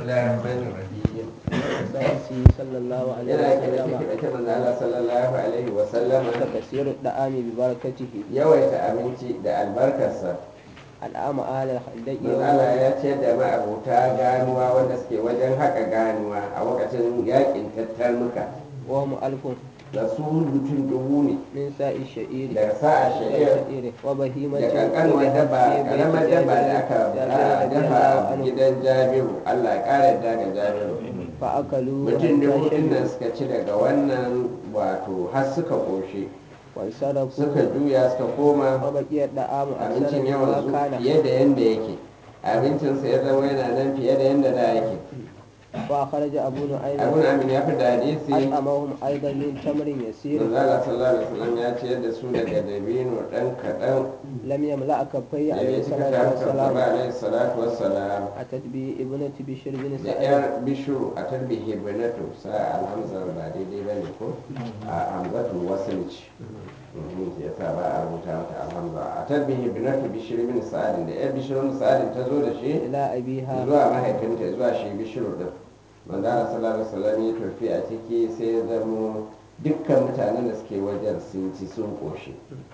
الله الرحمن الرحيم سيدي صلى الله عليه yana daga وسلم cikin ita manzo Allah sallallahu alaihi wa sallama تكسير الدعام ببركته yawaita abinci da albarkarsa العام أهل الخندق manzo Allah ya ce da ma'abuta ganuwa wanda suke wajen haka ganuwa a lokacin yakin tattarmuka وهم ألف da su mutum dubu ne من ساء الشعير daga sa'a sha'ir وبهيمة da kankanuwar daba karamar daba da aka a dafa a gidan jabiru Allah ya kara yadda ga jabiru فأكلوا mutum dubu حتى din nan شبعوا suka ci daga wannan wato har suka koshe suka وانصرفوا juya suka koma وبقي الدعام أكثر abincin مما yawan su كان fiye da yadda yake abincinsa ya zama yana nan fiye da yadda da yake وأخرج أبو نعيم abun amin ya fi da hadisi أطعمهم أيضا من تمر يسير manzala sallallahu alaihi wasallam ya ciyar da su daga dabino dan kaɗan لم يملأ كفي da عليه ya cika الصلاة kafin والسلام alaihi salatu wassalam أتت به ابنة بشر بن da سعد yar bishuru a tarbihi binatu sa alhamzar ba daidai ba ne ko a hamzatul wasilci ya sa ba a rubuta mata alhamza a tarbihi binatu bishir bin sa'adin da yar bishirun sa'adin ta zo da shi إلى أبيها zuwa mahaifinta zuwa shi bishiru din manzara sallallahu alaihi wasallam ya tafi a ciki sai ya zamo dukkan mutanen da suke wajen sun ci sun koshi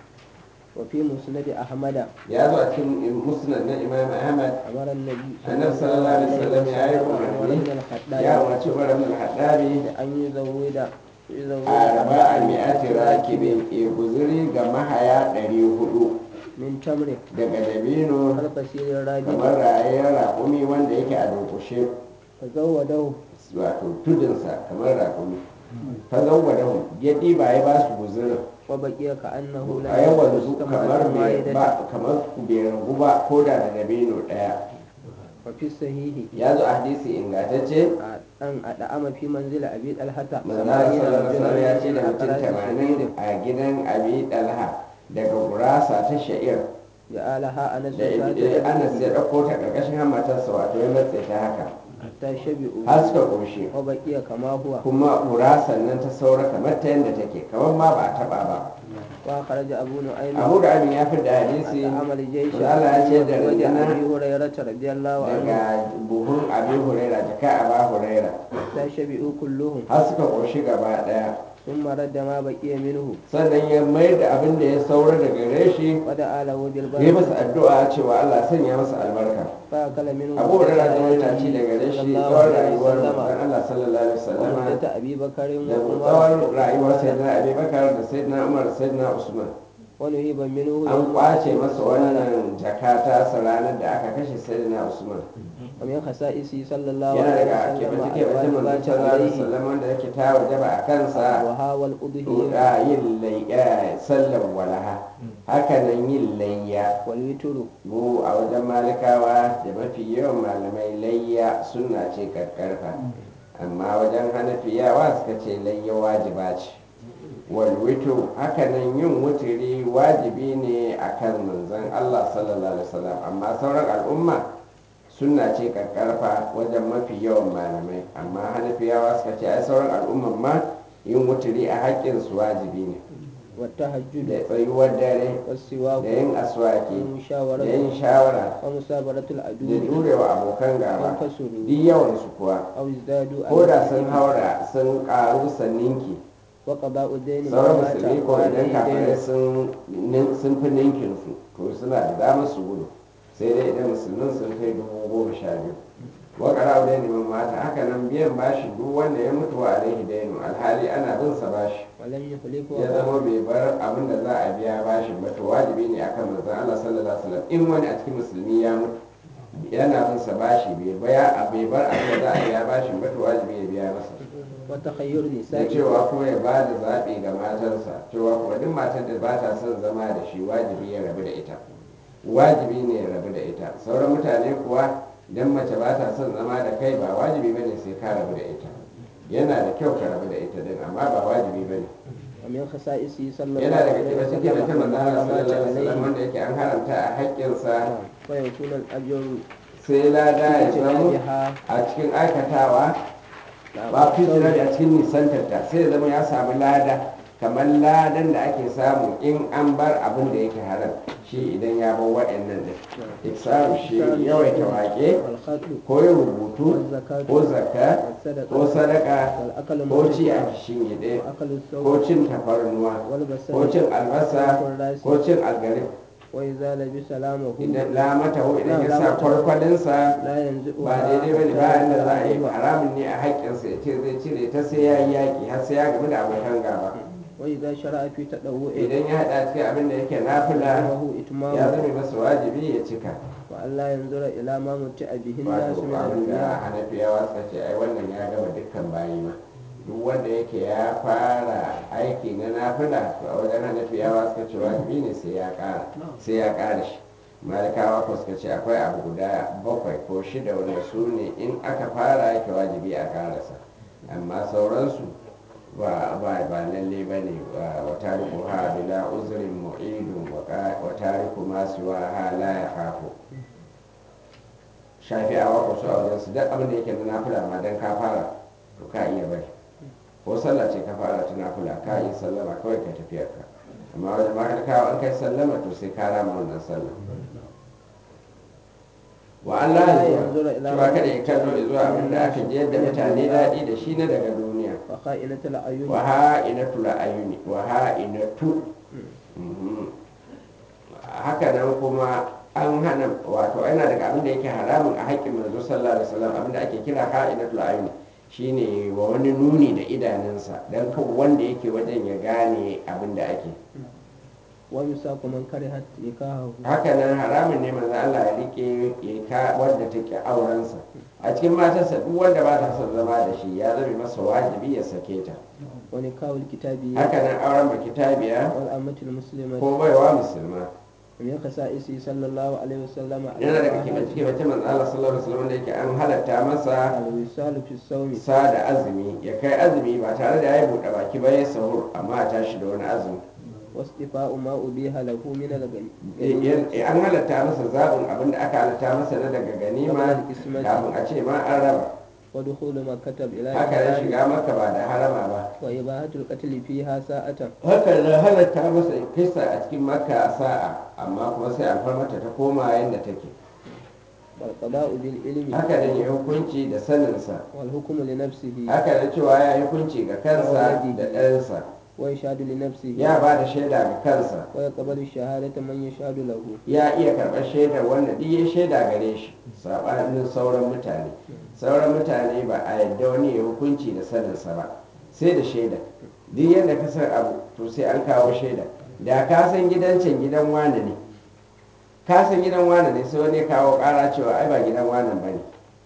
وفي مسند أحمد ya zo a cikin musnad na imam ahmad أمر النبي annabi sallallahu alaihi wasallam ya yi عمر umarni بن ya الخطاب umarci umar ibn al-haddari أن يزود يزود a raba a mi'ati راكب rakibin e guzuri ga mahaya ɗari hudu من تمر daga dabino القصير الراجل kamar rayayyar raƙumi wanda yake a durƙushe فزوده wato tudunsa kamar raƙumi fazawwadahu ya ɗiba ya ba su guzurin وبقي كأنه لم a yawan يكن su مستمعا kamar bai واحدة ba kamar bai ragu ba ko da da dabino ɗaya وفي الصحيح ya zo a hadisi ingantacce أن أدعم في منزل أبي طلحة manzara sallallahu alaihi wasallam ya ce da من mutum أقراص tamanin شعير a gidan abi dalha daga gurasa ta sha'ir جعلها أنس da eh, anas ya ɗauko ta ƙarƙashin hamatarsa wato ya matse ta haka حتى شبعوا har suka ƙoshi وبقي كما هو kuma gurasan nan ta saura kamar ta yadda take kamar ma ba a taɓa ba وخرج أبو نعيم abu da amin ya fi da hadisi عمل جيش manzo Allah ya ce da وجه rundunar أبي هريرة رضي الله عنه daga buhun abin huraira jaka a ba huraira حتى شبعوا كلهم har suka ƙoshi gaba ɗaya ثم رد ما بقي منه sannan ya mayar da abin da ya saura daga gare shi ودعا له ya yi masa بالبركة addu'a cewa Allah sanya masa albarka فأكل منه abu huraira zama yana ci daga gare صلى shi الله tsawon عليه rayuwar وسلم manzon Allah sallallahu alaihi wasallama ومدة أبي بكر da وعمر tsawon rayuwar sayyidina abubakar da sayyidina umar da sayyidina usman ونهيب منه an يوم kwace قتل masa عثمان. wannan jakata sa ranar da aka kashe sayyidina usman ومن خصائصه صلى الله yana عليه daga وسلم kebance kebance manzo الواجبات sallallahu alaihi عليه wasallam wanda yake ta wajaba a kansa الضحى والأضحية da yin layya sallar walaha haka nan yin layya والوتر mu a wajen malikawa da mafi yawan malamai layya suna ce karkarfa amma wajen hanafiyawa suka ce layya wajiba ce walwito hakanan yin wuturi wajibi ne akan manzon Allah sallallahu alaihi wasallam amma sauran al'umma suna ce karkarfa wajen mafi yawan malamai amma hanafiyawa suka ce ai sauran al'umman ma yin wuturi a haƙƙin su wajibi ne da والتهجد tsayuwar dare والسواك da yin aswaki da والمشاورة yin shawara ومسابرة da العدو jurewa abokan gaba وانتصروا duk yawansu kuwa أو ازدادوا ko da sun الإثم haura sun karu sanninki وقضاء الدين sauran ما مات musulmi ko idan وعليه kafirai دين sun nin- sun fi ninkin su to suna da damar su gudu sai dai idan musulmin sun kai dubu goma sha biyu wa qara'u dayni man mata haka nan biyan bashi duk wanda ya mutu wa alaihi dainu alhali ana bin sa bashi ولم يخلف ya zama bai bar abin da za a biya bashin ba to wajibi ne akan manzon Allah sallallahu alaihi wasallam in wani a cikin musulmi ya mutu yana bin sa bashi bai baya a bai bar abin da za a biya bashin ba to wajibi ya biya masa وتخير da نسائه cewa ko ya ba da zaɓi ga matarsa cewa kuma duk matar da ba ta son zama da shi wajibi ya rabu da ita wajibi ne ya rabu da ita sauran mutane kuwa idan mace ba ta son zama da kai ba wajibi bane sai ka rabu da ita yana da kyau ka rabu da ita din amma ba wajibi bane ومن خصائصه صلى الله yana daga عليه cikin cikin وسلم mutum manzo Allah ما مات sallallahu alaihi wasallam عليه wanda yake an haramta a haƙƙinsa فيكون الأجر sai lada ya zamo بها a cikin aikatawa ba fitina a cikin nisantarta sai ya zama ya samu lada kamar ladan da ake samu in an bar abin da yake haram shi idan ya bar waɗannan da iksaru shi yawaita waƙe والخط ko yin rubutu والزكاة ko zakka ko والصدقة sadaka والأكل ko ci a المتبع shingide وأكل ko الثوب cin tafarnuwa ko والبصل cin albasa والراس ko cin algarib وإذا لبس لامه idan lamata ko idan ya Na, sa lamata. kwarkwalinsa لا ينزئها ba daidai bane ba yadda za a yi حتى haramun ne a haƙƙinsa ya ce zai cire ta sai ya yi yaƙi har sai ya gamu da abokan gaba وإذا شرع في تطوع idan ya haɗa cikin abin da yake nafila وهو ya إتمام zame masa wajibi ya cika وأن لا ينظر إلى ما متع به الناس wato من abin da الدنيا hanafiyawa suka ce ai wannan ya gama dukkan bayi ma duk wanda yake ya fara aiki na nafila to a wajen hanafiyawa suka ce wajibi ne sai ya ƙara sai ya ƙara shi malikawa ko suka ce akwai abu guda bakwai ko shida wanda su ne in aka fara yake wajibi a ƙarasa amma sauransu ba ba ba lalle ba ne wa tariku ha bila uzrin mu'idun wa tariku ma siwa ha la ya khafu shafi'awa ko su a wajen su duk abin da yake na nafila ma dan ka fara to ka iya bari ko sallah ce ka fara ta nafila ka yi sallama kawai ka tafiyar ka amma wajen mahalkawa an kai sallama to sai ka rama wannan sallah wa Allah ya zuwa cewa kada ya kallo ya zuwa abin da aka je da mutane daɗi da shi na daga duniya وخائنة العيون wa ha'inatu la'ayuni wa ha'inatu Mhm. haka nan kuma an hana wato yana daga abin da yake haramun a haƙƙin manzo sallallahu alaihi wasallam abin da ake kira ha'inatul ayuni shine wa wani nuni da idanunsa dan kan wanda yake wajen ya gane abin da ake ويساق من كره نكاحه haka nan haramun ne manzo Allah ya rike ya ka wanda take aurensa a cikin matarsa duk wanda ba ta son zama da shi ya zame masa wajibi ya sake ta ونكاح الكتابية haka nan auren ba kitabiya والأمة المسلمة ko baiwa musulma ومن خصائصه صلى الله عليه وسلم yana daga kimace-kimace manzo Allah sallallahu alaihi wasallam da yake an halatta masa الوصال في الصوم sa da azumi ya kai azumi ba tare da ya buɗe baki ba ya sahur amma a tashi da wani azumi واصطفاء ما أبيح له من الغنيمة Eh, an halatta masa zaɓin abin da aka halatta masa na daga ganima kafin a ce ma an raba ودخول مكة إلى haka nan إحرام shiga maka ba da harama ba وإباحة القتل فيها ساعة haka nan halatta masa kisa a cikin makka a sa'a amma kuma sai alfarmata ta koma yadda take والقضاء بالعلم haka nan ya hukunci da saninsa والحكم لنفسه haka nan cewa ya yi hukunci ga kansa da ɗansa ويشهد لنفسه ya ba da shaida ga kansa ويقبل الشهادة من يشهد له ya iya karɓar shaidar wanda duk ya shaida gare shi saɓanin sauran mutane sauran mutane ba a yadda wani ya hukunci da saninsa ba sai da shaida duk yadda ka san abu to sai an kawo shaida da ka san gidan can gidan wane ne ka san gidan wane ne sai wani ya kawo ƙara cewa ai ba gidan wane ba ne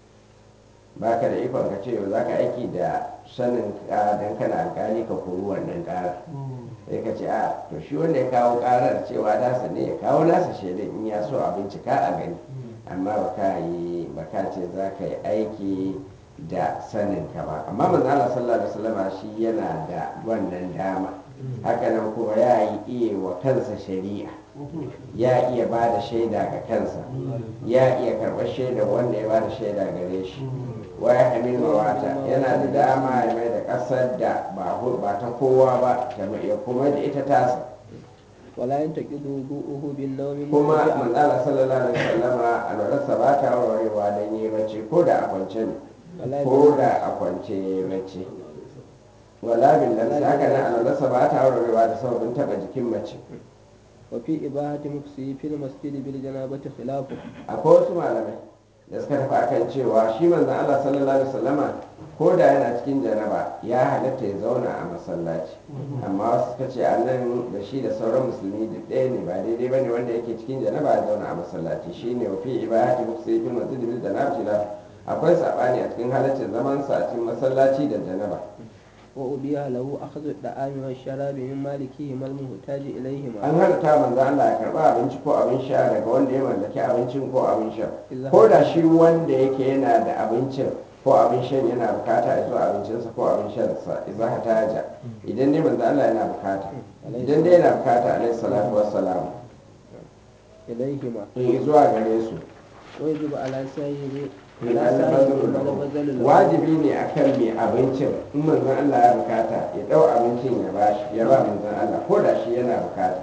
ba ka da ikon ka ce za ka aiki da sanin ka don kana alkali ka kori wannan ƙara sai ka ce a to shi wanda ya kawo karar cewa nasa ne ya kawo nasa shaidan in ya so a bincika a gani amma ba ka yi ba ka ce za ka yi aiki da sanin ka ba amma manzo Allah sallallahu alaihi wasallam shi yana da wannan dama hakanan kuma ya yi iya wa kansa shari'a ya iya ba da shaida ga kansa ya iya karɓar shaida wanda ya ba da shaida gare shi waya hamil mawata yana da dama ya mai da ƙasar da ba hu- ba ta kowa ba ta mai- ya kuma da ita tasa ولا ينتقض وضوءه بالنوم kuma مضطجعا manzala sallallahu alaihi wasallama alwalarsa ba ta warwarewa don yi bacci ko da a kwance ne ولا ko da a kwance ya yi bacci wala bin lamsa haka nan alwalarsa ba ta warwarewa da sababin taɓa jikin mace وفي إباحة مكسه في المسجد بالجنابة خلافه akwai wasu malamai da suka tafi akan cewa shi manzon Allah sallallahu alaihi wasallama ko da yana cikin janaba ya halatta ya zauna a masallaci amma wasu suka ce a nan da shi da sauran musulmi duk ɗaya ne ba daidai bane wanda yake cikin janaba ya zauna a masallaci shine wa fi ibadati muksayfil masjid bil janabati la akwai sabani a cikin halaccin zaman sa a cikin masallaci da janaba وأبيح له أخذ الطعام والشراب من مالكهما المحتاج إليهما an halatta manzo Allah ya karba abinci ko abin sha daga wanda ya mallaki abincin ko abin sha ko da shi wanda yake yana da abincin ko abin shan yana bukata ya zuwa abincinsa ko abin shansa idan ha taja idan dai manzo Allah yana bukata idan dai yana bukata alaihi salatu wassalam إليهما in zuwa gare su ويجب على سائر من على سائر البذل من له. البذل يفضل له wajibi ne akan mai abincin in manzon Allah ya bukata ya dau abincin ya bashi ya ba manzon Allah ko da shi yana bukata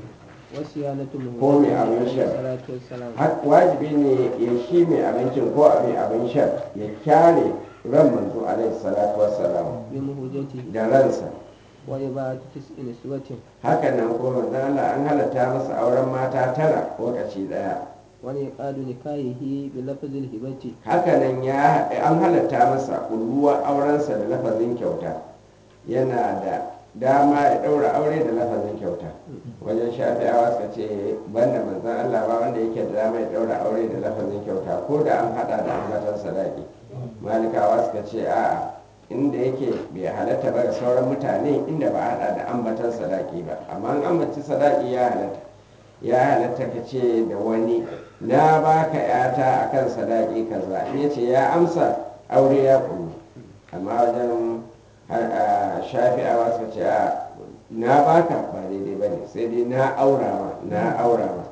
وصيانته ko mai abin عليه sha. الصلاة والسلام har wajibi ne ya shi mai abincin ko mai abin shan ya kyale ran manzo alaihi salatu wassalam بمهجته da ransa وإباعة تسع نسوة haka nan ko manzon Allah an halatta masa auren mata tara lokaci daya ونعقاد نكاحه بلفظ الهبة hakanan ya an halatta masa kulluwa aurensa da lafazin kyauta yana da dama ya ɗaura aure da lafazin kyauta wajen shafi'awa suka ce banda manzan Allah ba wanda yake da dama ya ɗaura aure da lafazin kyauta ko da an haɗa da ambatan sadaki malikawa suka ce a'a inda yake bai halatta ba ga sauran mutane inda ba a haɗa da ambatan sadaki ba amma an ambaci sadaki ya halatta ya halatta ka ce da wani na baka yata akan sadaki kaza in yace ya amsa aure ya kullu amma wajen har- a shafi'awa suka ce a na baka ba daidai ba ne sai dai na aura ma na aura ma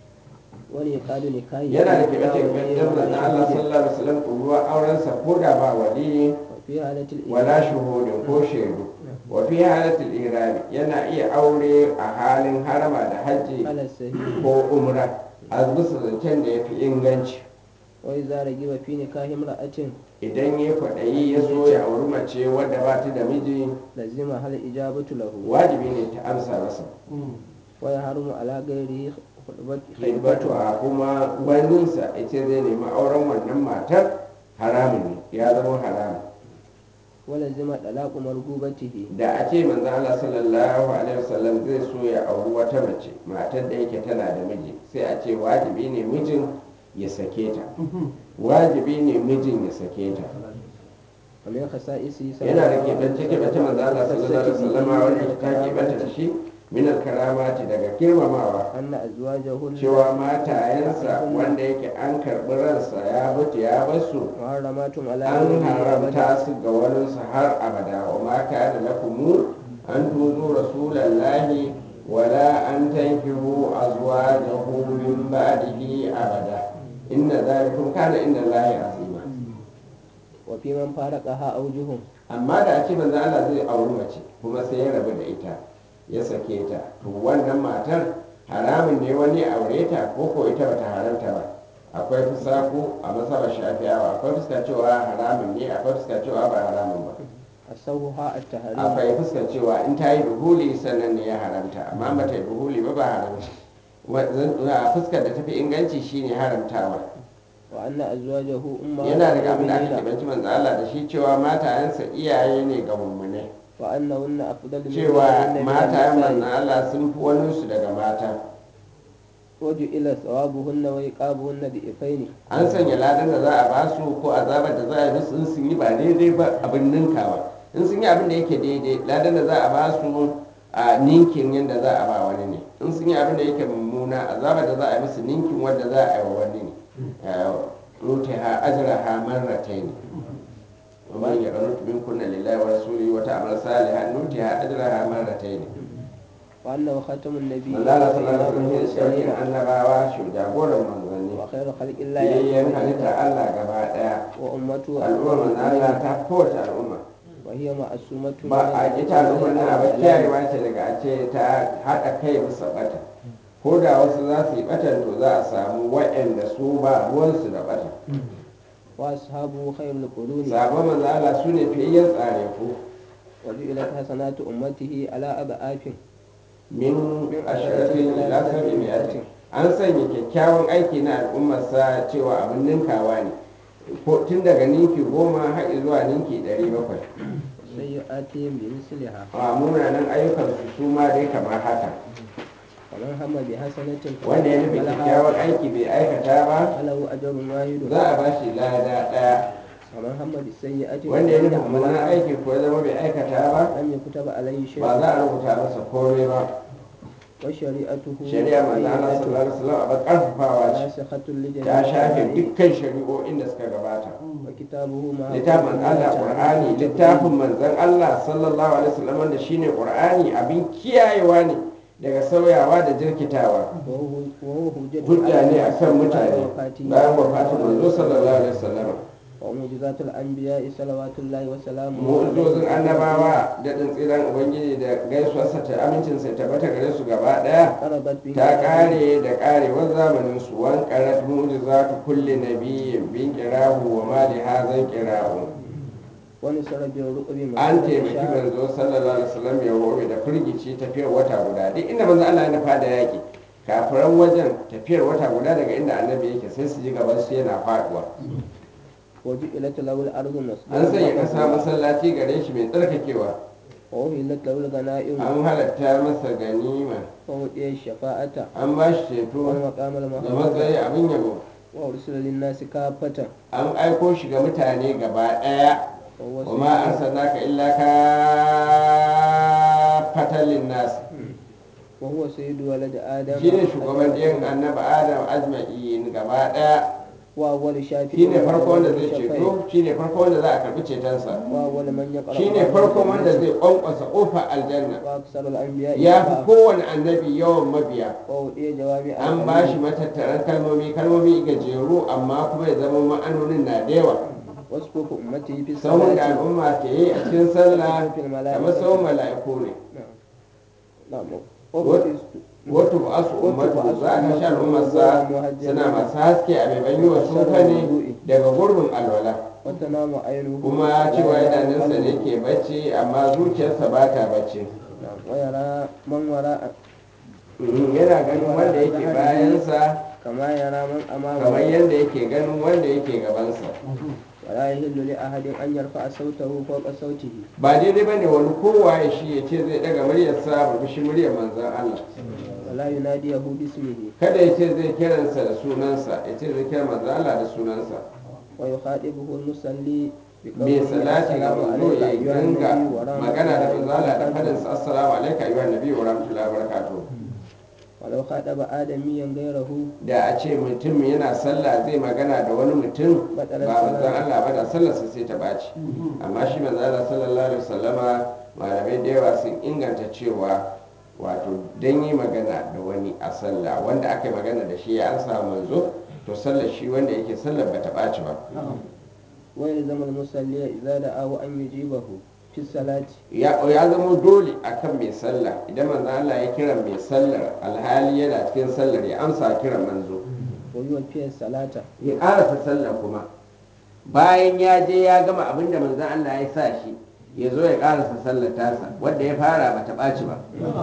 ونعقاد نكاحه yana da بلا keɓe ولي keɓe ولا na Allah شهود. sallallahu alaihi wasallam kulluwa aurensa ko da ba wali وفي حالة wala الإيمان shuhudin ko shaidu wa fi halatul irami yana iya aure a halin harama da hajji على السبيل ko umra a bisa zancen da ya fi inganci وإذا رغب في نكاح امرأة idan ya kwaɗayi ya so ya auri mace wadda ba ta da miji لزمها الإجابة له wajibi ne ta amsa masa ويحرم على غيره خطبة hibbatu a kuma waninsa ya ce zai nemi auren wannan matar haramun ne ya zama haramun ولزم طلاق مرغوبته da a ce manzo Allah sallallahu alaihi wasallam zai so ya auri wata mace matar da yake tana da miji sai a ce wajibi ne mijin ya sake ta wajibi ne mijin ya sake ta ومن خصائصه yana da keɓance keɓance manzo Allah sallallahu alaihi wasallam wanda ta keɓanta da shi min karamati daga girmamawa أن أزواجه cewa matayensa wanda yake an karɓi ransa ya mutu ya basu محرمات على an غيره أبدا haramta su ga waninsu har abada wa ma kana lakumu an tuzu rasulallahi wala an tankihu azwajahu min ba'dihi abada inna zalikum kana inda Allahi azima وفي من فارقها أوجه amma da a ce manzo Allah zai auri mace kuma sai ya rabu da ita ya sake ta to wannan matar haramun ne wani ya aure ta ko ko ita bata haramta ba akwai fusaku a masabar shafi'awa akwai fuska cewa haramun ne akwai fuska cewa ba haramun ba أصوها التحريم akwai fuskar cewa in ta yi duhuli sannan ne ya haramta amma ba ta yi duhuli ba ba haramta Wa- zan- a fuskar da tafi inganci shine haramtawa وأن أزواجه أمهات yana daga abin da aka المؤمنين kebanci manzo Allah da shi cewa matayensa iyaye ne ga mummune وأنهن أفضل من cewa غيرهن من matayen manzo النساء Allah sun fi waninsu daga mata وجعل ثوابهن وعقابهن ضعفين an sanya ladan da za a ba su ko azabar da za a yi musu in sun yi ba daidai ba abin ninkawa in sun yi abin da yake daidai ladan da za a ba su a ninkin yadda za a ba wani ne in sun yi abin da yake mummuna azabar da za a yi musu ninkin wanda za a yi wa wani ne rutiha ajraha marratayn ومن يقنط منكن لله ورسوله وتعمل صالحا نؤتها اجرها مرتين وأنه ختم النبي manzo Allah sallallahu alaihi وإمام wasallam shine المرسلين annabawa shi jagoran manzanni وخير خلق الله yayyen أجمعين halitta Allah gaba daya وأمته al'umma manzo Allah ta kowace al'umma وهي معصومة ba a ita al'ummar nan abin kiyayewa ce daga a ce ta haɗa kai bisa bata ko da wasu za su yi batan to za a samu waɗanda su ba ruwansu da bata وأصحابه خير القرون sabon manzo Allah su ne fiyayyen tsare ku وجعلت حسنات أمته على أضعاف min asharatin ila sabi mi'atin an sanya kyakkyawan aiki na al'ummarsa cewa abin ninkawa ne ko tun daga ninki goma har zuwa ninki ɗari bakwai سيئاتهم بمثلها a munanan ayyukansu su ma dai kamar haka ومن هم بحسنة wanda ya nufi kyakkyawan aiki bai aikata ba فله أجر واحد za a ba shi lada ɗaya ومن هم بالسيئة wanda ya nufi فلم mummunan يعملها aiki ko ya zama bai aikata ba لم يكتب عليه شيء ba za a rubuta masa komai ba وشريعته shari'a manzo Allah sallallahu alaihi wasallam abin karfafawa ce ناسخة لجميع ta shafe الشرائع dukkan shari'o'in da suka gabata وكتابه مع littafin Allah Qur'ani littafin manzon Allah sallallahu alaihi wasallam wanda shine Qur'ani abin kiyayewa ne daga sauyawa da jirkitawa وهو وهو حجة hujja ne akan mutane وفاته bayan wafatin manzo sallallahu alaihi wasallam ومعجزات الأنبياء صلوات الله وسلامه mu'ujizozin annabawa da tsiran ubangiji da gaisuwarsa ta amincinsa ta bata gare su gaba daya قربت به ta kare da karewar zamanin su wan qarat mu'jizatu kulli nabiyyin bin qirahu wa ma li hadha qirahu ونصر بالرؤب an مسيرة taimaki شهر manzo sallallahu alaihi wasallam ya robe da firgici tafiyar wata guda duk inda manzo Allah ya nufa da yaki kafiran wajen tafiyar wata guda daga inda annabi yake sai su ji gaban su yana faduwa وجعلت له الأرض an sanya kasa مسجدا masallaci gare shi mai tsarkakewa وأهلت له الغنائم an halatta masa ganima وأوتي الشفاعة an ba shi ceto والمقام da المحمود matsayi abin yabo وأرسل للناس كافة an aiko shi ga mutane gaba daya وهو wa ma سيد- arsalnaka illa ka fatalin nas وهو سيد ولد آدم shine shugaban ɗayan أجمعين. annabi adam ajma'in gaba daya وأول شافع shine farko wanda zai شفيع. ceto shine farko wanda za a karbi cetonsa وأول من يقرأ shine باب farko wanda الجنة. zai kwankwasa kofar aljanna وأكثر الأنبياء ya fi اتباعا. kowane annabi yawan mabiya وأوتي جوامع an الكلم. ba shi matattaran kalmomi kalmomi gajeru amma kuma ya zama ma'anonin na da yawa وصفوف أمته في sauran da الصلاة al'umma ke yi a cikin sallah في kamar الملائكة sauran mala'iku ne نعم نعم wato ba su ummatu za a tashi al'ummarsa suna masu haske a mai yi wa sufa ne daga gurbin alwala وتنام عينه kuma cewa ولا ينام idanunsa ne قلبه. ke bacci amma zuciyarsa ba ta bacci نعم ويرى من وراء Mm, yana ganin wanda yake bayansa كما يرى من kamar أمامه yadda yake ganin wanda yake gabansa ولا يهل لأحد أن يرفع صوته فوق صوته ba daidai ba ne wani kowa ya shi ya ce zai daga muryarsa burbushin muryar manzan Allah ولا يناديه باسمه kada ya ce zai kiransa da sunansa ya ce zai kira manzan Allah da sunansa ويخاطبه المصلي mai salati ga السلام manzo عليك ya أيها dinga النبي ورحمة magana da الله manzala da وبركاته fadinsa assalamu alaikum ayyuhan nabi wa rahmatullahi wa barakatuh ولو خاطب آدميا غيره da a ce mutum yana sallah zai magana da wani mutum ba manzan Allah ba da sallarsa sai ta ɓaci amma shi manzan Allah sallallahu alaihi wasallama malamai da yawa sun inganta cewa wato dan yi magana da wani a sallah wanda aka yi magana da shi ya ansa manzo to sallar shi wanda yake sallar ba ta ɓaci ba ويلزم المصلي إذا دعاه أن يجيبه في الصلاة ya ya zama dole akan mai sallah idan manzan Allah ya kira mai sallar alhali yana cikin sallar ya amsa kiran manzo ويوفي الصلاة ya karasa sallah kuma bayan ya je ya gama abin da manzan Allah ya sa shi ya zo ya karasa sallar tasa wanda ya fara ba ta ɓaci ba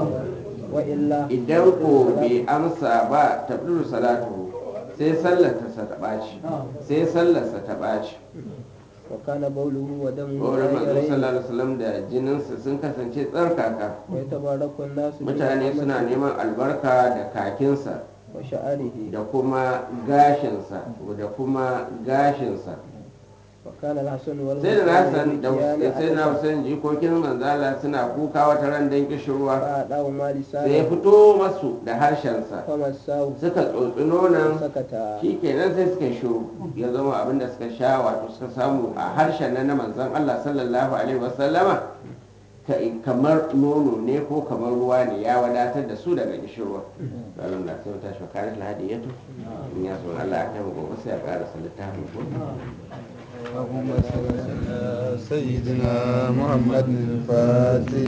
وإلا idan ko bai amsa ba ta salatu sai sallar ta ɓaci sai sallarsa ta ɓaci وكان بوله ودمه wurin manzo طاهرين sallallahu alaihi wasallam da jininsa sun kasance tsarkaka ويتبارك الناس mutane suna بنعمته neman albarka da kakinsa وشعره da kuma gashinsa da kuma gashinsa وكان الحسن sai da nasan da والحسين sai na Hussein jikokin manzala suna kuka wata ran dan kishirwa فأعطاه ما sai ya لسانه fito masu da harshensa فمساه suka tsotsi nonon سكت shi kenan sai suka shiru ya zama abin da suka sha wato suka samu a harshen nan na manzon Allah sallallahu alaihi wasallama ka- kamar nono ne ko kamar ruwa ne ya wadatar da su daga kishirwa ranar da sai ta shi kare lahadi ya to in ya so Allah ya kai mu gobe sai ya karasa littafin ko اللهم صل على سيدنا محمد الفاتح